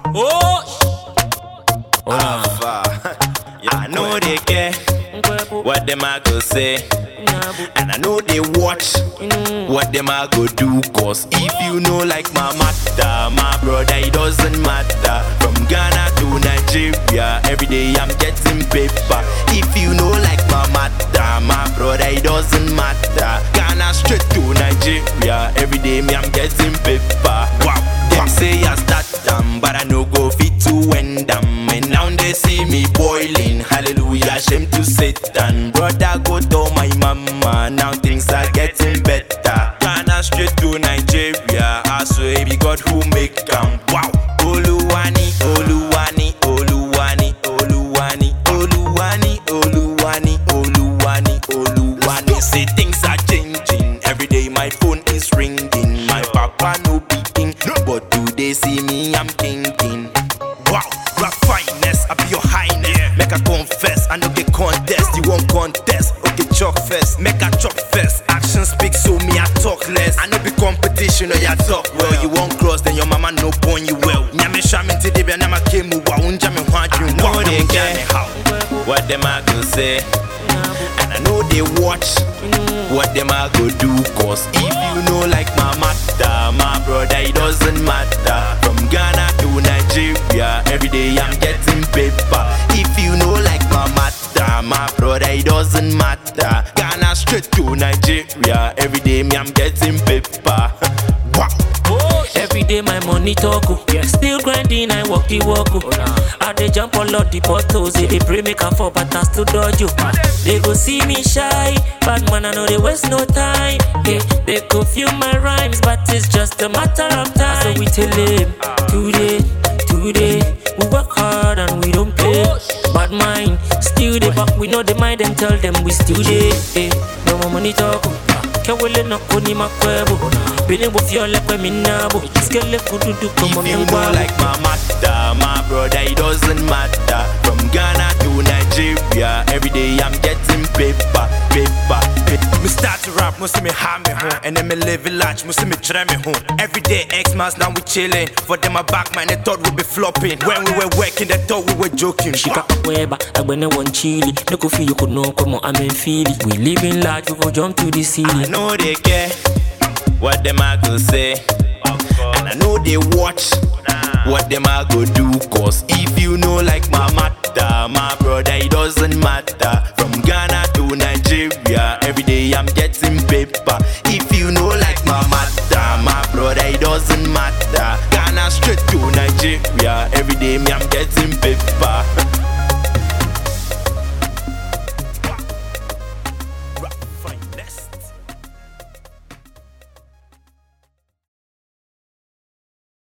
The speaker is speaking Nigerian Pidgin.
Oh, Alpha. I know they care what them I go say. And I know they watch what them I go do. Cause if you know like my matter, my brother, it doesn't matter. From Ghana to Nigeria, every day I'm getting paper. If you know like my matter, my brother, it doesn't matter. Ghana straight to Nigeria, every day me I'm getting paper. Wow, them say I start them, but I no go fit to end them. And now they see me boiling. Hallelujah, shame to Satan. Brother, go to my mama. Now things are getting better. Ghana straight to Nigeria. I swear be God who make them. Wow. Oluwani, Oluwani, Oluwani, Oluwani, Oluwani, Oluwani, Oluwani, Oluwani. Say things are changing. Every day my phone is ringing. My papa no beating, but do they see me? I'm thinking. Wow, rap fineness, I be your highness. Make I confess, I know get contest. You won't contest, okay, chalk fest. Make I chalk fest. Action speaks, so me I talk less. I know be competition, or ya talk well. You won't cross, then your mama no born you well. Nyame shamin to the and I came wa unja me want you. Know they care what them I go say. And I know they watch what them I go do. Cause if you know like my matter, my brother, it doesn't matter. From Ghana to Nigeria, every day I'm getting paper. If you know like my matter, my brother, it doesn't matter. Ghana straight to Nigeria, every day me I'm getting paper. wow. oh, Every day my money talk oh. Still grinding, I walk the walk oh. I dey jump all of the bottles They dey pray make I fall but I still dodge you They go see me shy Bad man I know they waste no time yeah, They go feel my rhymes But it's just a matter of time So we tell them Today, today We work hard and we don't play Bad mind, still they back We know they mind and tell them we still there eh. No more money talk oh. kewele na koni makwebo bini bofio lekwe minabo skele kududu komo If you know mingwabo like my matter, my brother, it doesn't matter. From Ghana to Nigeria, every day I'm getting paper, paper, paper. Me start to rap, must see me have me home, and then me live it large, must see me try me home. Every day X months now we chilling. For them my back man, they thought we be flopping. When we were working, they thought we were joking. shika kweba agbene one chili no go feel you could know come on I'm in feely we living large we go jump to the I ceiling know they care what them I go say, and I know they watch what them I go do. Cause if you know like my matter, my brother, it doesn't matter. From Ghana to Nigeria, every day I'm getting paper. If you know like my matter, my brother, it doesn't matter. Ghana straight to Nigeria, every day me I'm getting paper.